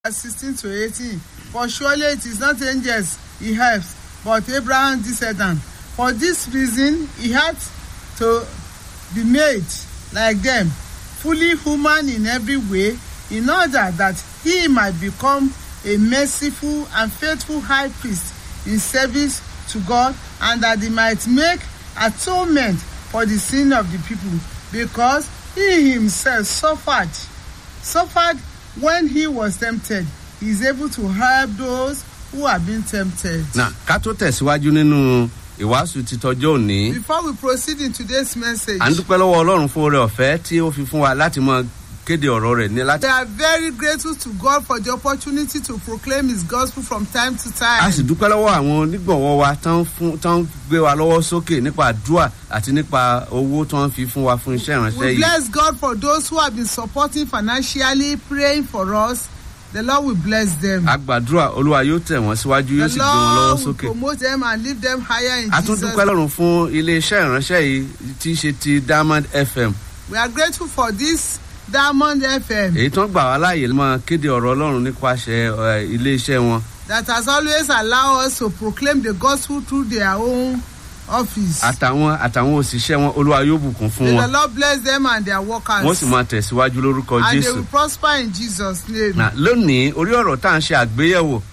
verse 16 to 18. For surely it is not angels he helps, but Abraham's descendant. For this reason he had to be made like them, fully human in every way, in order that he might become a merciful and faithful high priest in service to God, and that he might make atonement for the sin of the people, because he himself suffered, suffered when he was tempted. He is able to help those who have been tempted. náà ká tó tẹ̀síwájú nínú ìwàásù títọ́jọ́ òní Before we proceed in today's message, à ń dúpẹ́ lọ́wọ́ ọlọ́run fún oore ọ̀fẹ́ tí ó fi fún wa láti mọ kéde ọ̀rọ̀ rẹ̀ ní láti. we are very grateful to God for the opportunity to proclaim His gospel from time to a time. sì dúpẹ́ lọ́wọ́ àwọn onígbọ̀wọ́ wa tán fún tán gbé wa lọ́wọ́ sókè nípa àdúrà àti nípa owó tán fi fún wa fún iṣẹ́ ìránṣẹ́ We yìí. bless God for those who have been supporting financially, praying for us. The Lord will bless them. a gbàdúrà olúwa yóò tẹ̀ wọ́n síwájú yóò The sì gbé wọn lọ́wọ́ Lord will sókè. promote them and lift them higher in a tún Jesus. dúpẹ́ lọ́rùn fún iléeṣẹ́ ìránṣẹ́ yìí tí í ṣe ti diamond fm We are grateful for this Diamond FM èyí tán gbà wá láàyè máa kéde ọ̀rọ̀ ọlọ́run nípasẹ̀ ẹ, iléeṣẹ́ wọn. that has always allowed us to proclaim the gospel through their own office. àtàwọn àtàwọn òṣìṣẹ́ wọn olúwa yóò bùkún fún May the wọn Lord bless them and their workers. wọ́n sì máa tẹ̀síwájú lórúkọ and they jésù. will prosper in Jesus' name. Nà, lónìí orí ọ̀rọ̀ tá à ń ṣe àgbéyẹ̀wò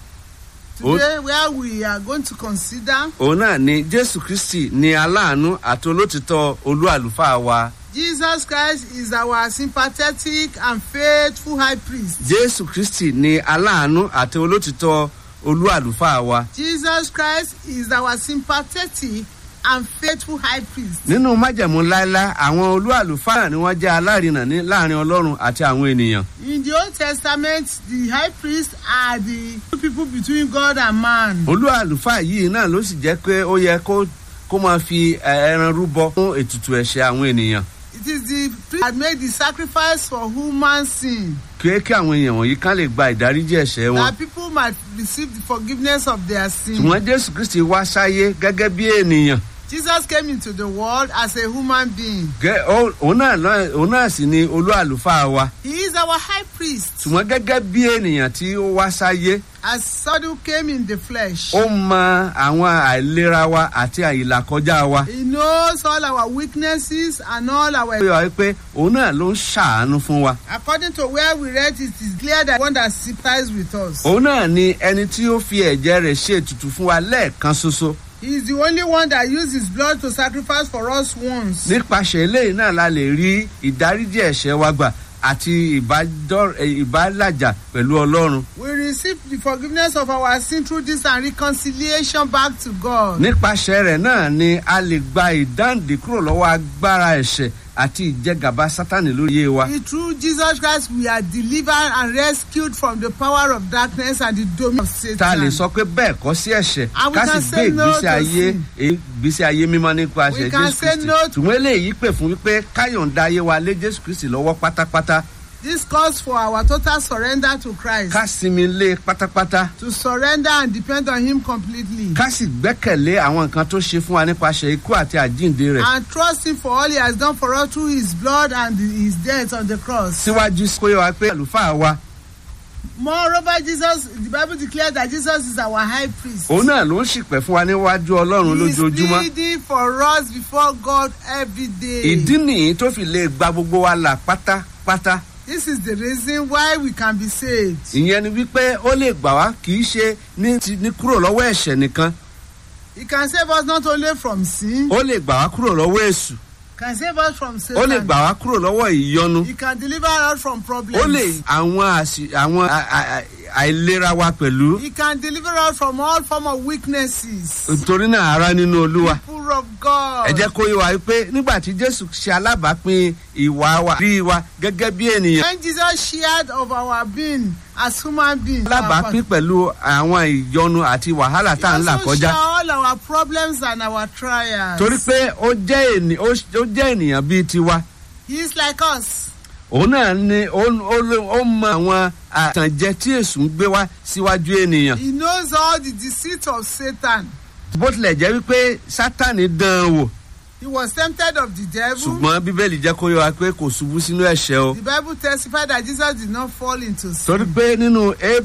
Today, where we are going to consider òun náà ni jésù kristi ni aláàánú àti olótìtọ́ olú àlùfáà wa Jesus Christ is our sympathetic and faithful high priest. jésù kristi ni aláàánú àti olótìtọ́ olú àlùfáà wa. Jesus Christ is our sympathetic and faithful high priest. nínú májẹ̀mú láéláé àwọn olú àlùfáà ni wọ́n jẹ́ alárinà ní láàrin ọlọ́run àti àwọn ènìyàn. In the Old Testament, the high priests are the two people between God and man. olú àlùfáà yìí náà ló sì jẹ́ pé ó yẹ kó kó máa fi ẹ, ẹran rúbọ fún ètùtù ẹ̀ṣẹ̀ àwọn ènìyàn. It is the priest that made the sacrifice for human sin, kí kí àwọn èèyàn wọ̀nyí ká lè gba ìdáríjì ẹ̀ṣẹ̀ wọn. that people might receive the forgiveness of their sin. ṣùgbọ́n jésù kristi wá sáyé gẹ́gẹ́ bí ènìyàn. Jesus came into the world as a human being. Gẹ́- ó- òun náà lọ- òun náà sì ni olú àlùfáà wa. He is our high priest. ṣùgbọ́n gẹ́gẹ́ bí ènìyàn tí ó wá sáyé As Sadu came in the flesh, ó mọ àwọn àìlera wa àti àìlàkọjá wa. he knows all our weaknesses and all ó our. yọ wá pé òun náà ló ń ṣàánú fún wa. According to where we read, it is clear that one that sympathizes with us. òun náà ni ẹni tí ó fi ẹ̀jẹ̀ rẹ̀ ṣe ètùtù fún wa lẹ́ẹ̀kan ṣoṣo. He is the only one that used his blood to sacrifice for us once. nípasẹ̀ eléyìí náà la lè rí ìdáríjì ẹ̀ṣẹ̀ wa gbà àti ìbádọ́- eh, ìbálàjà pẹ̀lú ọlọ́run. We receive the forgiveness of our sin through this and reconciliation back to God. nípasẹ̀ rẹ̀ náà ni a lè gba ìdáǹdè kúrò lọ́wọ́ agbára ẹ̀ṣẹ̀ àti ìjẹgàba sátánì lórí iye wa. Through Jesus Christ, we are delivered and rescued from the power of darkness and the dominion of Satan. ta lè sọ pé bẹ́ẹ̀ kọ́ sí ẹ̀ṣẹ̀ And we ká sì can gbé say no ìgbésí to ayé sin. ìgbésí ayé mímọ́ nípasẹ̀ We can jésù say kristi. no to- ṣùgbọ́n eléyìí pè fún wípé káyọ̀ǹda ayé wa lé jésù kristi lọ́wọ́ pátápátá This calls for our total surrender to Christ. ká sinmi lé pátápátá To surrender and depend on Him completely. ká sì gbẹ́kẹ̀lé àwọn nǹkan tó ṣe fún wa nípasẹ̀ ikú àti àjíǹde rẹ̀. And trust Him for all He has done for us through His blood and His death on the cross. síwájú kó yẹ wa pé àlùfáà wa Moreover, Jesus, the Bible declares that Jesus is our high priest. òun náà ló ń ṣìpẹ̀ fún wa níwájú ọlọ́run He is lójoojúmọ́. pleading for us before God every day. ìdí nìyí tó fi lè gba gbogbo wa là pátápátá. This is the reason why we can be saved. ìyẹn ni wípé ó lè gbà wá kì í ṣe ní ti ní kúrò lọ́wọ́ ẹ̀ṣẹ̀ nìkan He can save us not only from sin, ó lè gbà wá kúrò lọ́wọ́ èṣù can save us from ó lè Satan. gbà wá kúrò lọ́wọ́ ìyọnu He can deliver us from problems. ó lè àwọn àṣì- àwọn à- à- à- àìlera wa pẹ̀lú He can deliver us from all form of weaknesses. nítorí náà ara nínú olúwa. People of God. ẹ jẹ́ kó yé wa pé nígbà tí jésù ṣe alábàápín ìwà wa rí wa gẹ́gẹ́ bí ènìyàn When Jesus shared of our being as human beings, alábàápín pẹ̀lú àwọn ìyọnu àti wàhálà tá à ń là also kọjá share all our problems and our trials. torí pé ó jẹ́ ènì- ó ó jẹ́ ènìyàn bíi tiwa He is like us. òun náà ni ó ó ló- ó mọ àwọn àtànjẹ tí èṣù ń gbé wá síwájú ènìyàn He knows all the deceit of Satan. bó tilẹ̀ jẹ́ wípé sátani dán an wò He was tempted of the devil. ṣùgbọ́n bíbélì jẹ́ kó yé wa pé kò ṣubú sínú ẹ̀ṣẹ̀ o The Bible testified that Jesus did not fall into sin. torí pé nínú